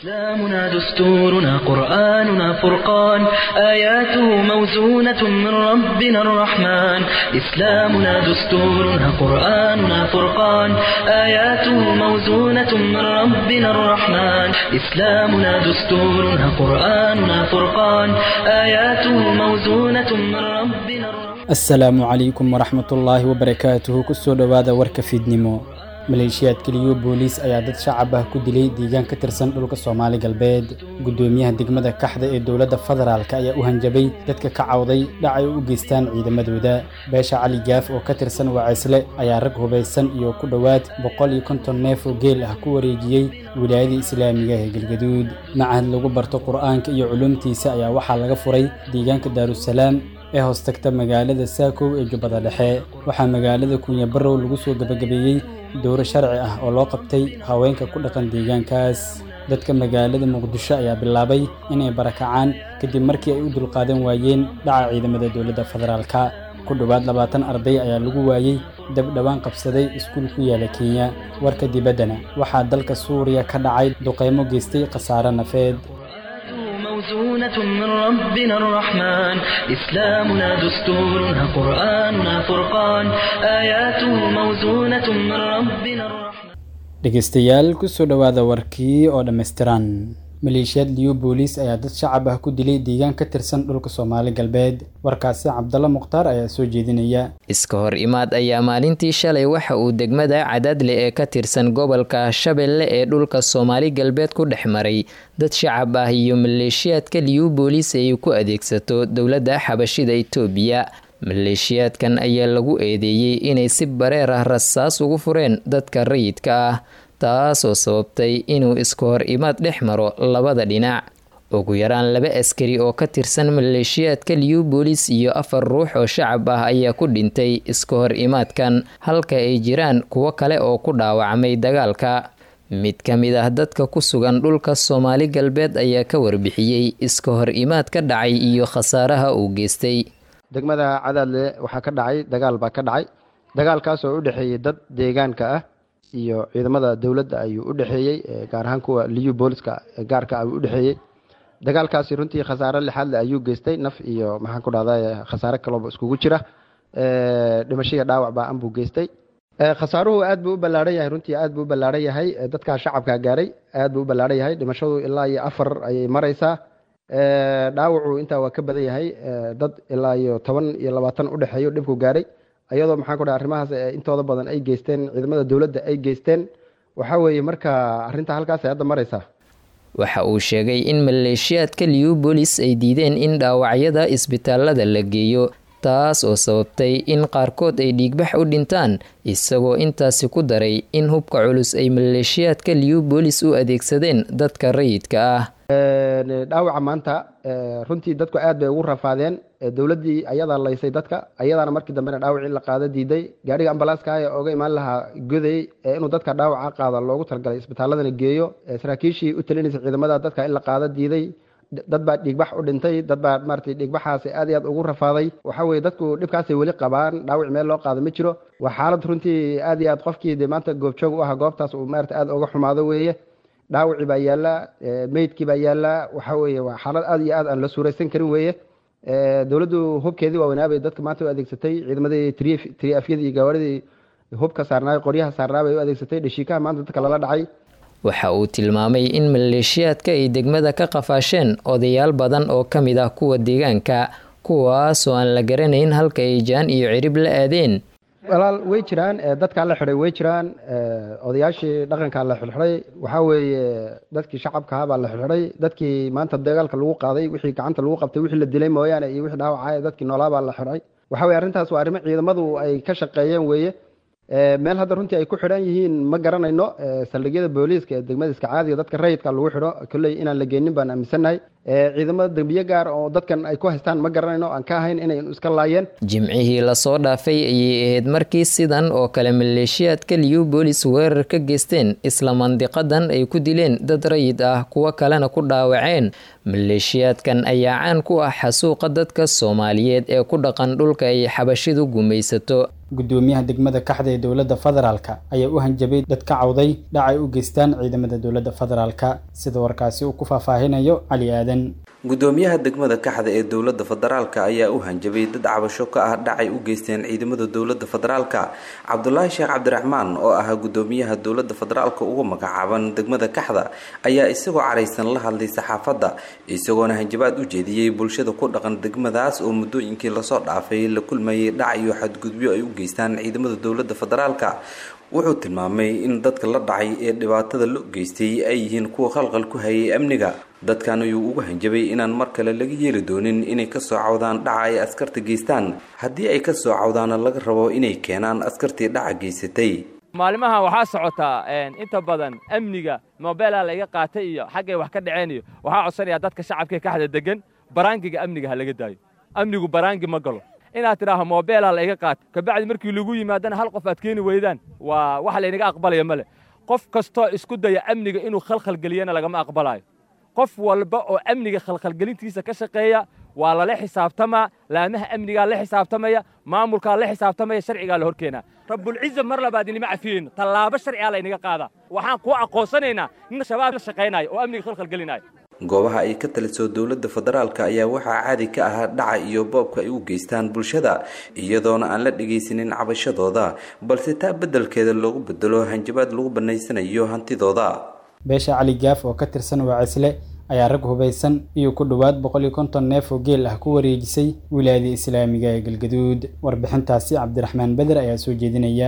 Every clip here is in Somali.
إسلامنا دستورنا قرآننا فرقان آياته موزونة من ربنا الرحمن إسلامنا دستورنا قرآننا فرقان آياته موزونة من ربنا الرحمن إسلامنا دستورنا قرآننا فرقان آياته موزونة من ربنا الرحمن asalaamu calaykum waraxmatullaahi wabarakaatuhu kusoo dhowaada warka fiidnimo maleeshiyaad keliyo booliis ayaa dad shacab ah ku dilay deegaan ka tirsan dhulka soomaali galbeed guddoomiyaha degmada kaxda ee dowladda federaalk ayaa u hanjabay dadka ka cawday dhac ay u geystaan ciidamadooda beesha cali gaaf oo ka tirsan wacaysle ayaa rag hubaysan iyo ku dhowaad boqol iyo konton neef oo geel ah ku wareejiyey wilaayada islaamiga ee galgaduud macahad lagu barto qur'aanka iyo culuumtiisa ayaa waxaa laga furay deegaanka daarusalaam ee hoostagta magaalada saakow ee jubbada dhexe waxaa magaalada kunya barrow lagu soo gebagabeeyey dowro sharci ah oo loo qabtay haweenka ku dhaqan deegaankaas dadka magaalada muqdisho ayaa bilaabay inay barakacaan kadib markii ay u dulqaadan waayeen dhaca ciidamada dowladda federaalka ku dhowaad labaatan arday ayaa lagu waayey dab dhowaan qabsaday iskuul ku yaala kenya warka dibaddana waxaa dalka suuriya ka dhacay duqaymo geystay khasaare nafeed موزونة من ربنا الرحمن إسلامنا دستورنا قرآننا فرقان آياته موزونة من ربنا الرحمن dhegaystayaal kusoo dhowaada warkii oo dhammaystiran maleeshiyaad liyo booliis ayaa dad shacab ah ku dilay deegaan ka tirsan dhulka soomaali galbeed warkaasi cabdalla mukhtaar ayaa soo jeedinaya iska hor imaad ayaa maalintii shalay waxa uu degmada cadaadle ee ka tirsan gobolka shabeelle ee dhulka soomaali galbeed ku dhex maray dad shacab ah iyo maleeshiyaadka liyu booliis ay ku adeegsato dowladda xabashida itoobiya maleeshiyaadkan ayaa lagu eedeeyey inay si bareer ah rasaas ugu fureen dadka rayidka ah taasoo sababtay inuu iska hor imaad dhex maro labada dhinac ugu yaraan laba askari oo ka tirsan maleeshiyaadka liyu boolis iyo afar ruux oo shacab ah ayaa ku dhintay iska hor imaadkan halka ay jiraan kuwo kale oo ku dhaawacmay dagaalka mid ka mid ah dadka ku sugan dhulka soomaali galbeed ayaa ka warbixiyey iska hor imaad ka dhacay iyo khasaaraha uu geystay degmada cadaadle waxaa ka dhacay dagaal baa ka dhacay dagaalkaas oo u dhexeeyey dad deegaanka ah iyo ciidamada dowladda ayuu u dhexeeyey gaar ahaan kuwa liyu booliska gaarka ayuu u dhexeeyey dagaalkaasi runtii khasaare lixaadle ayuu geystay naf iyo maxaan ku dhahda khasaare kalooba iskugu jira dhimashiya dhaawac baa anbuu geystay khasaaruhu aad buu u ballaaran yahay runtii aad buu u ballaaran yahay dadkaa shacabkaa gaaray aad buu u ballaaran yahay dhimashadu ilaa iyo afar ayay maraysaa dhaawacu intaa waa ka badan yahay dad ilaa iyo toban iyo labaatan u dhexeeyo dhibku gaaray iyadoo maxaan ku dhaha arrimahaas intooda badan ay geysteen ciidamada dowladda ay geysteen waxaa weeye marka arrinta halkaas ay hadda maraysaa waxa uu sheegay in maleeshiyaadka liyu bolis ay diideen in dhaawacyada isbitaalada la geeyo taas oo sababtay in qaarkood ay dhiigbax u dhintaan isagoo intaasi ku daray in hubka culus ay maleeshiyaadka liyu bolis u adeegsadeen dadka rayidka ah dhaawaca maanta runtii dadku aad bay ugu rafaadeen dowladdii ayadaa laysay dadka ayadaana markii dambena dhaawacii la qaado diiday gaadhiga ambalaaska ee oga imaan lahaa goday inuu dadka dhaawaca qaada loogu talagalay isbitaaladana geeyo saraakiishii u talinaysa ciidamada dadka in la qaado diiday dad baa dhiigbax u dhintay dad baa maratay dhiigbaxaasi aad iyo aad ugu rafaaday waxa weye dadku dhibkaasay weli qabaan dhaawac meel loo qaado ma jiro waa xaalad runtii aad iyo aad qofkii de maanta goobjoog u ahaa goobtaas uu maarata aad uga xumaado weeye dhaawacii baa yaallaa meydkii baa yaallaa waxa weeye waa xaalad aad iyo aad aan la suuraysan karin weeye dowladdu hubkeedii waaweynaabay dadka maanta u adeegsatay ciidamadii triafyadii iyo gawaaridii hubka saarnaay qoryaha saarnaabay u adeegsatay dhashiikaha maanta dadka lala dhacay waxa uu tilmaamay in maleeshiyaadka ay degmada ka qafaasheen odayaal badan oo ka mid ah kuwa deegaanka kuwaasoo aan la garanayn halka ay jaan iyo cirib la aadeen walaal way jiraan dadkaa la xidhay way jiraan odayaashii dhaqankaa la xidxidhay waxaa weeye dadkii shacabkaha baa la xidxidhay dadkii maanta dagaalka lagu qaaday wixii gacanta lagu qabtay wixii la dilay mooyaane iyo wixii dhaawacay dadkii noolaa baa la xidhay waxa weye arrintaas waa arrimo ciidamadu ay ka shaqeeyeen weeye meel hadda runtii ay ku xidhan yihiin ma garanayno saldhigyada booliiska ee degmada iska caadiga dadka rayidka lagu xidho kolley inaan la geenin baan aaminsannahay ciidamada dembiye gaar oo dadkan ay ku haystaan ma garanayno aan ka ahayn inay iska laayeen jimcihii lasoo dhaafay ayay ahayd markii sidan oo kale maleeshiyaadka liyu boolis weerar ka geysteen isla mandiqadan ay ku dileen dad rayid ah kuwo kalena ku dhaawaceen maleeshiyaadkan ayaa caan ku ah xasuuqa dadka soomaaliyeed ee ku dhaqan dhulka ay xabashidu gumaysato gudoomiyaha degmada kaxda ee dowladda federaalka ayaa u hanjabay dad ka cawday dhacay u geystaan ciidamada dowladda federaalka sida warkaasi uu ku faahfaahinayo cali aadan gudoomiyaha degmada kaxda ee dowladda federaalka ayaa u hanjabay dad cabasho ka ah dhacay u geysteen ciidamada dowladda federaalka cabdulaahi sheekh cabdiraxmaan oo ahaa gudoomiyaha dowladda federaalka ugu magacaaban degmada kaxda ayaa isagoo caraysan la hadlay saxaafadda isagoona hanjabaad u jeediyey bulshada ku dhaqan degmadaas oo muddooyinkii lasoo dhaafay la kulmayay dhac iyo xadgudubyo ay u geystaan ciidamada dowladda federaalka wuxuu tilmaamay in dadka la dhacay ee dhibaatada loo geystay ay yihiin kuwa khalqal ku hayay amniga dadkan ayuu ugu hanjabay inaan mar kale laga yeeli doonin inay kasoo cawdaan dhaca ay askarta geystaan haddii ay kasoo cawdaana laga rabo inay keenaan askartii dhaca geysatay maalimaha waxaa socotaa inta badan amniga mobeelha laga qaatay iyo xaggay wax ka dhaceen iyo waxaa codsanayaa dadka shacabkae kaxda degan baraangiga amniga ha laga daayo amnigu baraangi ma galo inaad tidhaaho mobeelha layga qaata kabacdi markii lagu yimaadana hal qof aad keeni weydaan waa wax laynaga aqbalaya male qof kastoo isku daya amniga inuu khalkhalgeliyana lagama aqbalaayo qof walba oo amniga khalkhalgelintiisa ka shaqeeya waa lala xisaabtamaa laamaha amnigaa la xisaabtamaya maamulkaa la xisaabtamaya sharcigaa la horkeenaa rabbulciza mar labaad inima cafiyeyno tallaabo sharcigaa laynaga qaadaa waxaan kuu aqoonsanaynaa nin shabaab la shaqaynaayo oo amniga khalkhalgelinaayo goobaha ay ka taliso dowladda federaalka ayaa waxaa caadi ka ahaa dhaca iyo boobka ay u geystaan bulshada iyadoona aan la dhegaysanin cabashadooda balse taa beddelkeeda loogu bedelo hanjabaad lagu bannaysanayo hantidooda beesha cali gaaf oo ka tirsan waacisle ayaa rag hubaysan iyo ku dhowaad boqol iyo konton neef oo geel ah ku wareejisay wilaayada islaamiga ee galgaduud warbixintaasi cabdiraxmaan beder ayaa soo jeedinaya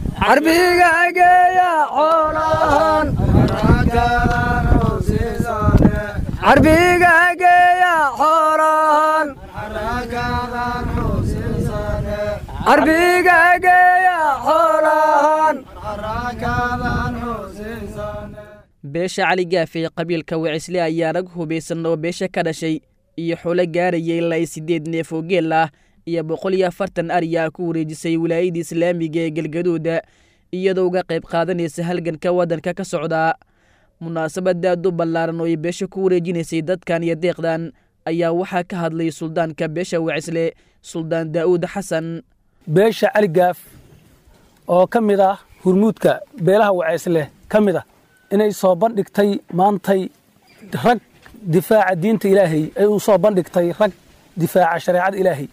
beesha cali gaaf ee qabiilka wacisle ayaa rag hubaysan oo beesha ka dhashay iyo xulo gaaraya ilaa i siddeed neef oo geel ah iyo boqol iyo afartan ariyaa ku wareejisay wilaayada islaamiga ee galgaduuda iyadoo uga qayb qaadanaysa halganka waddanka ka socdaa munaasabada aad u ballaaran oo ay beesha ku wareejinaysay dadkan iyo deeqdan ayaa waxaa ka hadlay suldaanka beesha wacisle suldaan daa'uud xasan beesha cali gaaf oo ka mid ah hurmuudka beelaha wacisleh ka mid ah inay soo bandhigtay maantay rag difaaca diinta ilaahay ay u soo bandhigtay rag difaaca shareecada ilaahay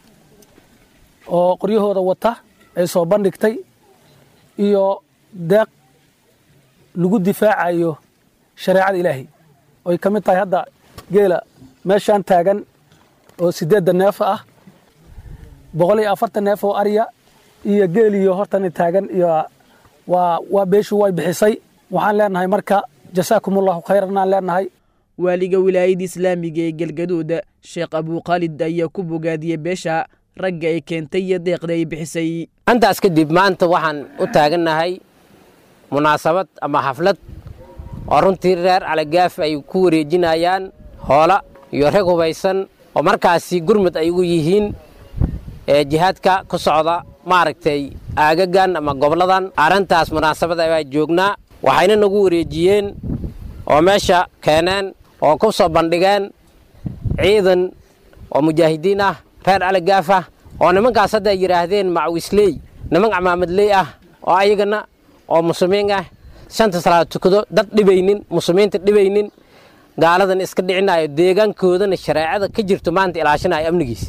oo qoryahooda wata ay soo bandhigtay iyo deeq lagu difaacayo shareecada ilaahay oy ka mid tahay hadda geela meeshaan taagan oo siddeedda neef ah boqol iyo afartan neef oo arya iyo geeliyo hortana taagan iyo waa waa beeshu way bixisay waxaan leenahay marka jasaakumullahu khayran aan leenahay waaliga wilaayada islaamiga ee galgaduuda sheekh abuukhaalid ayaa ku bogaadiyey beesha ragga ay keentay iyo deeqda ay bixisay intaas kadib maanta waxaan u taagannahay munaasabad ama xaflad oo runtii reer calagaaf ay ku wareejinayaan hoola iyo rag hubaysan oo markaasi gurmud ay ugu yihiin ee jihaadka ku socda maaragtay aagagan ama goboladan arrintaas munaasabad abaa joognaa waxayna nagu wareejiyeen oo meesha keeneen oo ku soo bandhigeen ciidan oo mujaahidiin ah reer calagaaf ah oo nimankaas hadda ay yidhaahdeen macwisley niman camaamadley ah oo ayagana oo muslimiin ah shanta salaad tukado dad dhibaynin muslimiinta dhibaynin gaaladan iska dhicinayo deegaankoodana shareecada ka jirto maanta ilaashinayo amnigiisa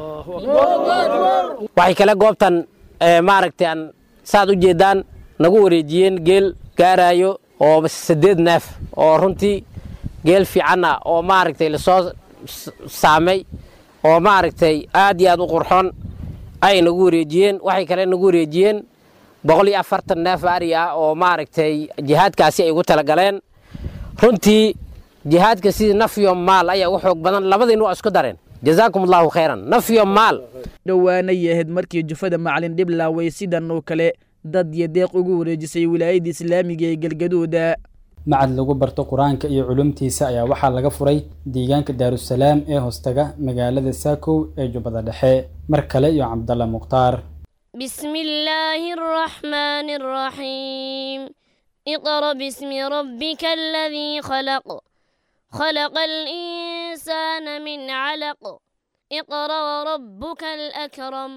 waxay kale goobtan maaragtay aan saad u jeedaan nagu wareejiyeen geel gaarayo oo saddeed neef oo runtii geel fiican ah oo maaragtay lasoo saamay oo maaragtay aad iyo aad u qurxoon ay nagu wareejiyeen waxay kale nagu wareejiyeen boqol iyo afartan neef ari ah oo maaragtay jihaadkaasi ay ugu talagaleen runtii jihaadka sidii nafyo maal ayaa u xoog badan labadiin waa isku dareen jazaakum allahu khayran nafyo maal dhowaanay ahayd markii jufada macalin dhiblaaway sidan oo kale dad iyo deeq ugu wareejisay wilaayada islaamiga ee galgaduuda macad lagu barto qur-aanka iyo culumtiisa ayaa waxaa laga furay deegaanka daarusalaam ee hoostaga magaalada saakow ee jubbada dhexe mar kale iyo cabdalla mukhtaar بسم الله الرحمن الرحيم اقرأ باسم ربك الذي خلق خلق الإنسان من علق اقرأ وربك الأكرم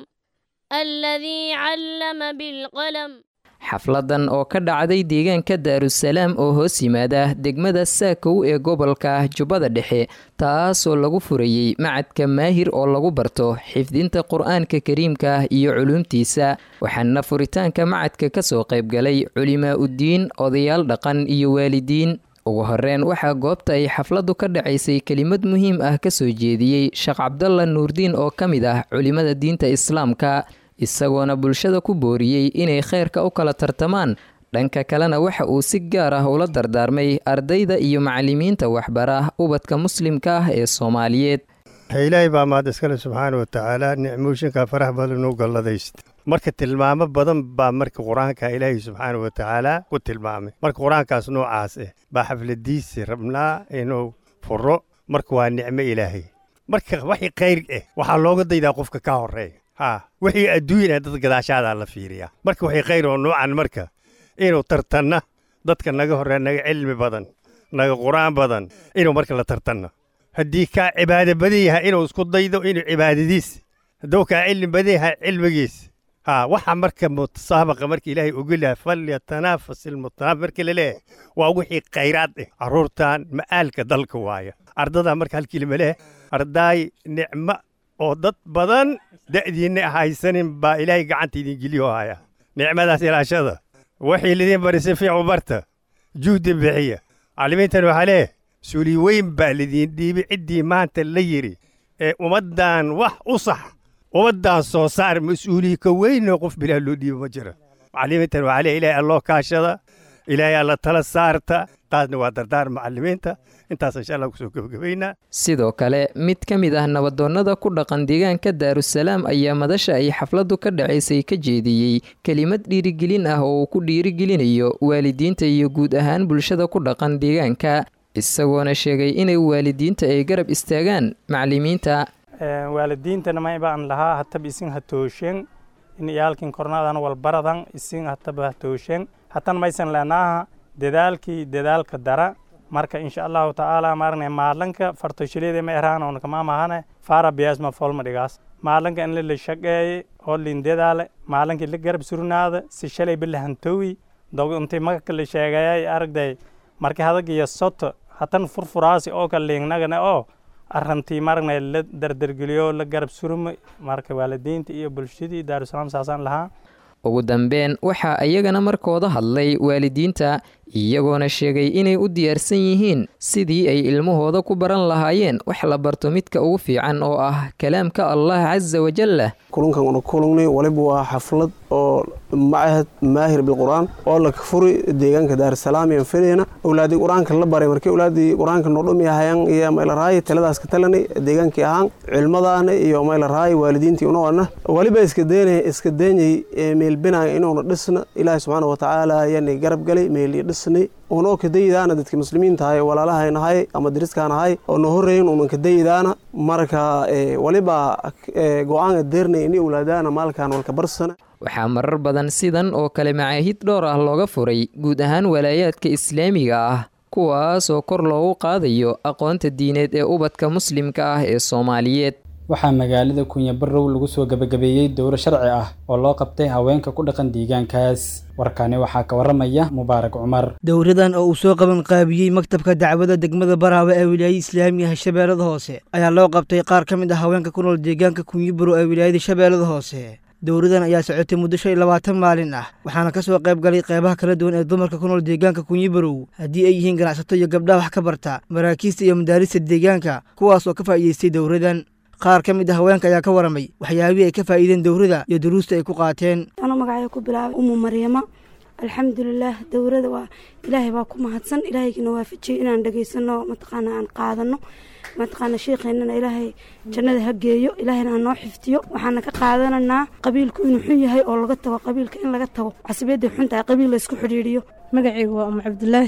الذي علم بالقلم xafladan oo ka dhacday deegaanka daarusalaam oo hoos yimaada degmada saakow ee gobolka jubbada dhexe taasoo lagu furayey macadka maahir oo lagu barto xifdinta qur-aanka kariimka iyo culuumtiisa waxaana furitaanka macadka kasoo qaybgalay culimaa uddiin odayaal dhaqan iyo waalidiin ugu horeyn waxaa goobta ay xafladdu ka dhacaysay kelimad muhiim ah kasoo jeediyey sheekh cabdalla nuurdiin oo ka mid ah culimada diinta islaamka isagoona bulshada ku booriyey inay kheyrka u kala tartamaan dhanka kalena waxa uu si gaar ah ula dardaarmay ardayda iyo macalimiinta waxbara ubadka muslimka ah ee soomaaliyeed ilaahay baa mahad iskale subxaana wa tacaala nicmooyinka farax badan u galladayst marka tilmaamo badan baa marka qur-aanka ilaahay subxaana wa tacaala ku tilmaamay marka qur-aankaas noocaas ah baa xafladiisi rabnaa inuu furo marka waa nicmo ilaahay marka waxii khayr ah waxaa looga daydaa qofka ka horeeya ha wixii adduunyana dad gadaashaadaa la fiiriyaa marka waxay khayr oo noocan marka inuu tartanna dadka naga horreeya naga cilmi badan naga qur-aan badan inuu marka la tartanno haddii kaa cibaado badan yahay inuu isku daydo inuu cibaadadiis hadduu kaa cilmi badan yahay cilmigiis ha waxa marka mutasaabaqa marka ilaahay ogolaha falyatanaafas ilmutanaafis marka la leeyahay waa wixii khayraad ah carruurtan ma'aalka dalka waaya ardadaa marka halkii lama leh ardaay nicmo oo dad badan da'diinna haysanin baa ilaahay gacanta idin geliyo haya nicmadaas ilaashada waxay lidin bari si fiicu barta juhdi bixiya macallimiintan waxaa leeh suuli weyn baa lidiin dhiibay ciddii maanta la yidhi ee ummaddan wax u sax ummaddan soo saar mas-uuliyi ka weynoo qof bilaa loo dhiibo ma jira macallimiintan waxaa leeh ilaahay alloo kaashada ilaahay alla tala saarta taasna waa dardaar macallimiinta intaas insha allah kusoo gebagabaynaa sidoo kale mid ka mid ah nabadoonnada ku dhaqan deegaanka daarusalaam ayaa madasha ay xafladdu ka dhacaysay ka jeediyey kelimad dhiirigelin ah oo uu ku dhiirigelinayo waalidiinta iyo guud ahaan bulshada ku dhaqan deegaanka isagoona sheegay inay waalidiinta ay garab istaagaan macallimiinta waalidiintana maybaan lahaa hatab isin hatooshen in iyaalkin kornaadan walbaradan isin hataba hatooshen hatan maysan leenaaha dadaalkii dadaalka dara marka insha allahu tacaala maarne maalanka fartoshileeda ma eraan on kama mahane fara biasma folma dhigaas maalanka in la shaqeeye oo lindedaale maalanki la garab surnaada si shalay bilahantowi dog intii magaka la sheegayay aragday marka hadag iyo soto hatan furfuraasi oo ka liignagana oo arrantii maragna la dardargeliyo la garab surma marka waalidiinta iyo bulshadii daarusalaam saasaan lahaa ugu dambeyn waxaa iyagana markooda hadlay waalidiinta iyagoona sheegay inay u diyaarsan yihiin sidii ay ilmahooda ku baran lahaayeen wax la barto midka ugu fiican oo ah kalaamka allah casa wajalla kulankan una kulangnay waliba waa xaflad oo macahad maahir bilqur'aan oo la furi deegaanka daarusalaam yaan filayna awlaadii qur-aanka la baray markii awlaadii qur-aanka noodhumi ahayaan iyo maylaraayi taladaas ka talanay deegaankii ahaan cilmadaana iyo maylaraayi waalidiintii unoona waliba iska deynay iska deynay meelbinaya inuuna dhisna ilaahi subxaana watacaala ayaanay garab galay meeliyo dhisnay unoo kadaydaana dadka muslimiinta ahay walaalahaynahay ama dariskaanahay oo na horeeyin unan kadaydaana marka waliba go-aanka deernay ini awlaadaana maalkan walka barsana waxaa marar badan sidan oo kale macaahid dhowr ah looga furay guud ahaan walaayaadka islaamiga ah kuwaas oo kor loogu qaadayo aqoonta diineed ee ubadka muslimka ah ee soomaaliyeed waxaa magaalada kunya barrow lagu soo gebagabeeyey dowro sharci ah oo loo qabtay haweenka ku dhaqan deegaankaas warkani waxaa ka waramaya mubaarak cumar dowradan oo uu soo qaban qaabiyey maktabka dacwada degmada baraawe ee wilaayada islaamiga shabeellada hoose ayaa loo qabtay qaar ka mid ah haweenka ku nool deegaanka kunyibarow ee wilaayada shabeellada hoose dowradan ayaa socotay muddo shan iyo labaatan maalin ah waxaana ka soo qayb galay qeybaha kala duwan ee dumarka ku nool deegaanka kunyibarow haddii ay yihiin ganacsato iyo gabdhaha wax ka barta maraakiista iyo madaarista deegaanka kuwaas oo ka faa'iideystay dowradan qaar ka mid a haweenka ayaa ka waramay waxyaabihii ay ka faa'iideen dowrada iyo duruusta ay ku qaateen anuu magacay ku bilaabay umu maryama alxamdulilaah dowrada waa ilaahay baa ku mahadsan ilaahaygiina waafajiyey inaan dhegaysano mataqaana aan qaadano mataqaana sheikheennana ilaahay jannada ha geeyo ilaahayna ha noo xiftiyo waxaana ka qaadananaa qabiilku inuu xun yahay oo laga tago qabiilka in laga tago casibiyadday xun tahay qabiil la isku xidhiidhiyo magacaygu waa umu cabdulaahi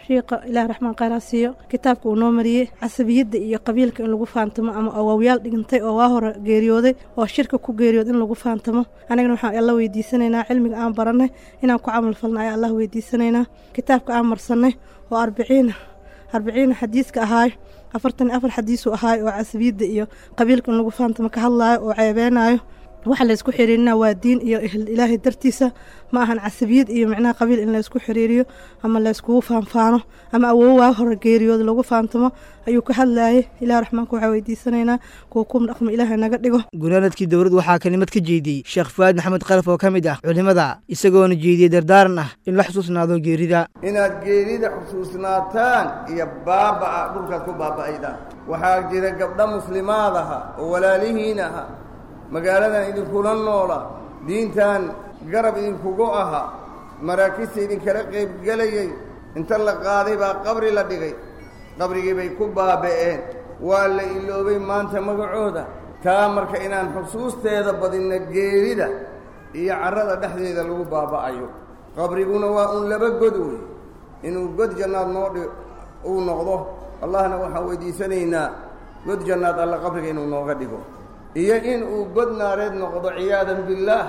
shiiqa ilaah raxmaan khayraa siiyo kitaabka uu noo mariyey casabiyadda iyo qabiilka in lagu faantamo ama awaawayaal dhigantay oo waa hore geeriyooday oo shirka ku geeriyood in lagu faantamo anagana waxaan alla weydiisanaynaa cilmiga aan barannay inaan ku camal falna ayaa allah weydiisanaynaa kitaabka aan marsannay oo arbiciina arbiciina xadiiska ahaay afartan iyo afar xadiisuu ahaay oo casabiyadda iyo qabiilka in lagu faantamo ka hadlaayo oo ceebeenaayo waxa laysku xiriirina waa diin iyo ilaahay dartiisa ma ahan casabiyad iyo micnaha qabiil in laysku xiriiriyo ama layskugu faanfaano ama awowaa hore geeriyooda lagu faantamo ayuu ka hadlayay ilaah raxmaanka waxaa weydiisanaynaa kuwa kum dhaqmo ilaahay naga dhigo gunaanadkii dowladdu waxaa kelimad ka jeediyey sheekh fu'aad maxamed khalaf oo ka mid ah culimmada isagoona jeediyey dardaaran ah in la xusuusnaado geerida inaad geerida xusuusnaataan iyo baaba'a dhulkaad ku baaba'aydaan waxaa jira gabdho muslimaad aha oo walaalihiin aha magaaladan idinkula noola diintan garab idinkugu aha maraakista idinkala qaybgelayay inta la qaaday baa qabri la dhigay qabrigii bay ku baaba'een waa la iloobay maanta magacooda taa marka inaan xusuusteeda badinna geerida iyo carrada dhexdeeda lagu baaba'ayo qabriguna waa uun laba god wey inuu god jannaad noo dhi uu noqdo allahna waxaan weydiisanaynaa god jannaad alla qabriga inuu nooga dhigo iyo in uu god naareed noqdo ciyaadan billaah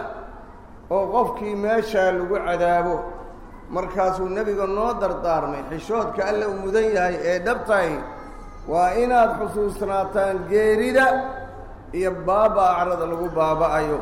oo qofkii meeshaa lagu cadaabo markaasuu nebiga noo dardaarmay xishoodka alle uu mudan yahay ee dhabtahay waa inaad xusuusnaataan geerida iyo baabaa carrada lagu baaba'ayo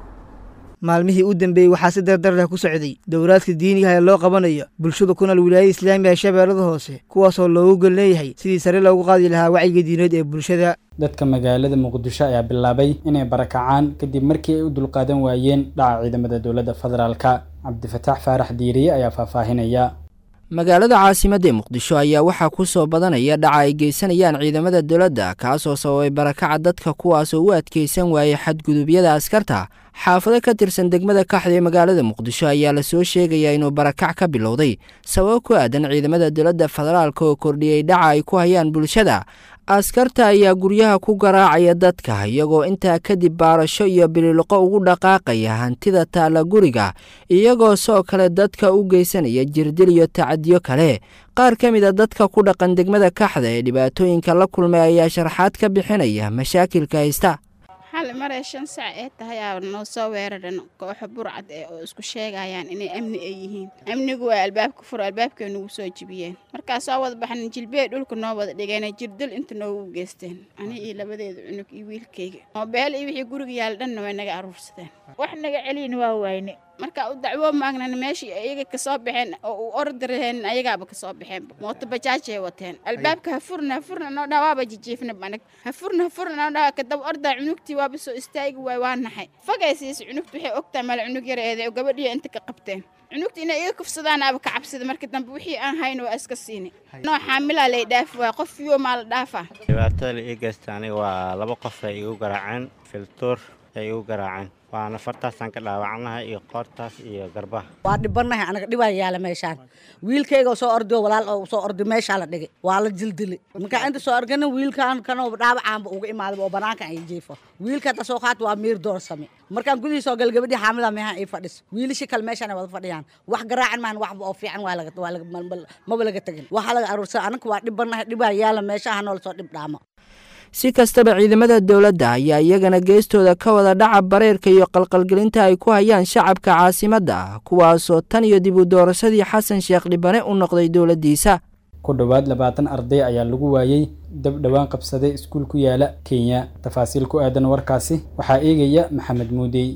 maalmihii u dambeeyey waxaa si dardar leh ku socday dowlaadka diiniga ee loo qabanayo bulshada ku nool wilaayada islaamiga ee shabeellada hoose kuwaasoo loogu gol leeyahay sidii sare loogu qaadi lahaa wacyiga diineed ee bulshada dadka magaalada muqdisho ayaa bilaabay inay barakacaan kadib markii ay u dulqaadan waayeen dhaca ciidamada dowladda federaalka cabdifataax faarax diiriye ayaa faahfaahinaya magaalada caasimadda ee muqdisho ayaa waxaa ku soo badanaya dhaca ay geysanayaan ciidamada dowladda kaasoo sababay barakaca dadka kuwaasoo u adkeysan waayey xadgudubyada askarta xaafado ka tirsan degmada kaxda ee magaalada muqdisho ayaa lasoo sheegayaa inuu barakac ka bilowday sababo ku aadan ciidamada dowladda federaalka oo kordhiyey dhaca ay ku hayaan bulshada askarta ayaa guryaha ku garaacaya dadka iyagoo intaa kadib baarasho iyo bililoqo ugu dhaqaaqaya hantida taalla guriga iyagoo soo kale dadka u geysanaya jirdil iyo tacadiyo kale qaar ka mid a dadka ku dhaqan degmada kaxda ee dhibaatooyinka la kulmay ayaa sharaxaad ka bixinaya mashaakilka haysta hal maray shan sac ee tahay aa noo soo weeraran kooxo burcad ee oo isku sheegayaan inay amni ay yihiin amnigu waa albaabka fur albaabkay nagu soo jibiyeen markaa soo wada baxnan jilbey dhulka noo wada dhigeen jirdil inta noogu geysteen ani iyo labadeeda cunug iyo wiilkayga moobeel iyo wixii guriga yaal dhanna way naga aruursadeen wax naga celiyin waa wayne markaa u dacwo maagnan meeshii ayaga kasoo baxeen oo u ordi raheen ayagaaba kasoo baxeen mooto bajaajay wateen albaabka ha furna ha furna noo dhaa waaba jijiifna banag ha furna ha furna noo dhaa kadaba ordaa cunugtii waaba soo istaagi waay waa naxay fagay siis cunugta waxay ogtaa male cunug yareede oo gabadhiya inta ka qabteen cunugta inay iga kufsadaan aaba ka cabsida marka dambe wixii aan hayn waa iska siini noo xaamilaa lay dhaafi waay qof fiyo maa la dhaafaa dhibaatada la ii geysta aniga waa laba qof ay igu garaaceen filtuur ay igu garaaceen waana fartaasaan ka dhaawacnahay iyo qoortaas iyo garbaha waa dhibanahay anaga dhibaa yaala meeshaan wiilkayga soo ordio walaal oo soo ordi meeshaa la dhigay waa la jildili markaa inta soo organa wiilkaan kanoo dhaawacaanba uga imaaday oo banaankan ay jiifo wiilka hadda soo qaat waa miir doorsame markaan gudihiisa oo galgabadhii xaamilaa meehaan ii fadhis wiilasha kale meeshaan ay wada fadhiyaan wax garaacan maahan waxba oo fiican waa laga waa laga maba laga tegin waxaa laga aruursan anaka waa dhibanahay dhibaa yaala meeshaha noola soo dhib dhaamo si kastaba ciidamada dowladda ayaa iyagana geestooda ka wada dhaca bareerka iyo qalqalgelinta ay ku hayaan shacabka caasimadda kuwaasoo tan iyo dib u doorashadii xasan sheekh dhibane u noqday dowladdiisa ku dhowaad labaatan arday ayaa lagu waayey dab dhowaan qabsaday iskuul ku yaala kenya tafaasiil ku aadan warkaasi waxaa eegaya maxamed muudey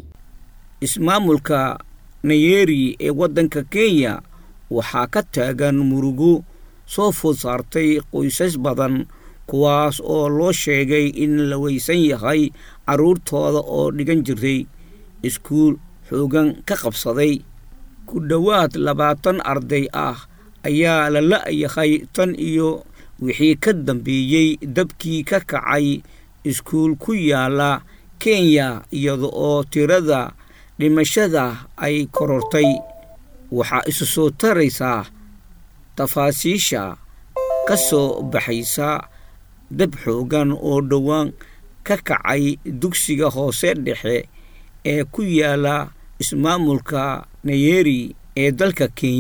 ismaamulka nayeri ee waddanka kenya waxaa ka taagan murugo soo food saartay qoysas badan kuwaas oo loo sheegay in la weysan yahay carruurtooda oo dhigan jiray iskuul xoogan ka qabsaday ku dhowaad labaatan arday ah ayaa la la'yahay tan iyo wixii ka dambeeyey dabkii ka kacay iskuul ku yaala kenya iyada oo tirada dhimashada ay korortay waxaa isu soo taraysaa tafaasiisha ka soo baxaysa dab xoogan oo dhowaan ka kacay dugsiga hoose dhexe ee ku yaala ismaamulka nayeri ee dalka kenya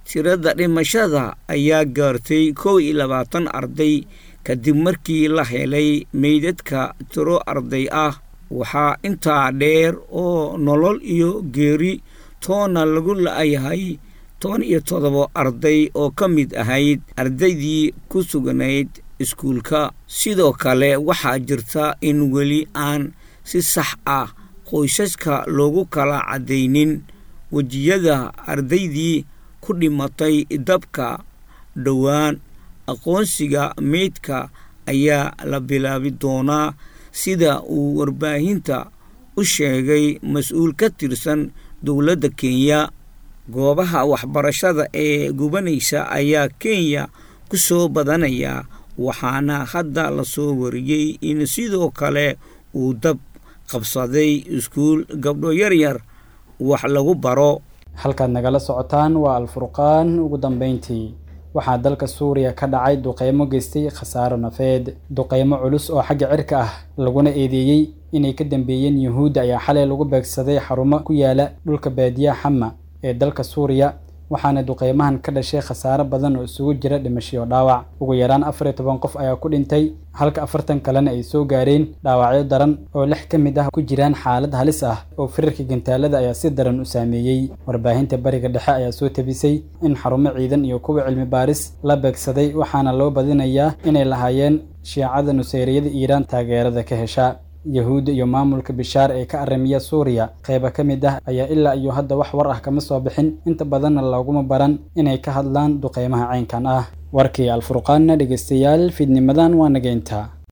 tirada dhimashada ayaa gaartay kow iyo labaatan arday kadib markii la helay meydadka tiro arday ah waxaa intaa dheer oo nolol iyo geeri toona lagu la-yahay toban iyo toddoba arday oo ka mid ahayd ardaydii ku suganayd iskuulka sidoo kale waxaa jirta in weli aan si sax ah qoysaska loogu kala caddaynin wejiyada ardaydii ku dhimatay dabka dhowaan aqoonsiga meydka ayaa la bilaabi doonaa sida uu warbaahinta u sheegay mas-uul ka tirsan dowladda kenya goobaha waxbarashada ee gubanaysa ayaa kenya ku soo badanaya waxaana hadda la soo wariyey in sidoo kale uu dab qabsaday iskuul gabdho yaryar wax lagu baro halkaad nagala socotaan waa alfurqaan ugu dambayntii waxaa dalka suuriya ka dhacay duqeymo geystay khasaaro nafeed duqeymo culus oo xagga cirka ah laguna eedeeyey inay ka dambeeyeen yuhuudda ayaa xalay lagu beegsaday xarumo ku yaala dhulka baadiyaha xama ee dalka suuriya waxaana duqeymahan ka dhashay khasaaro badan oo isugu jira dhimashiyo dhaawac ugu yaraan afar iyo toban qof ayaa ku dhintay halka afartan kalena ay soo gaareen dhaawacyo daran oo lix ka mid ah ku jiraan xaalad halis ah oo firarka gantaalada ayaa si daran u saameeyey warbaahinta bariga dhexe ayaa soo tabisay in xarumo ciidan iyo kuwa cilmi baaris la beegsaday waxaana loo badinayaa inay lahaayeen shiicada nuseyriyada iiraan taageerada ka hesha yahuudda iyo maamulka bishaar ee ka arrimiya suuriya qeyba ka mid ah ayaa ilaa iyo hadda wax war ah kama soo bixin inta badanna looguma baran inay ka hadlaan duqeymaha caynkan ah warkii alfurqaanna dhegeystayaal fiidnimadan waa nageynta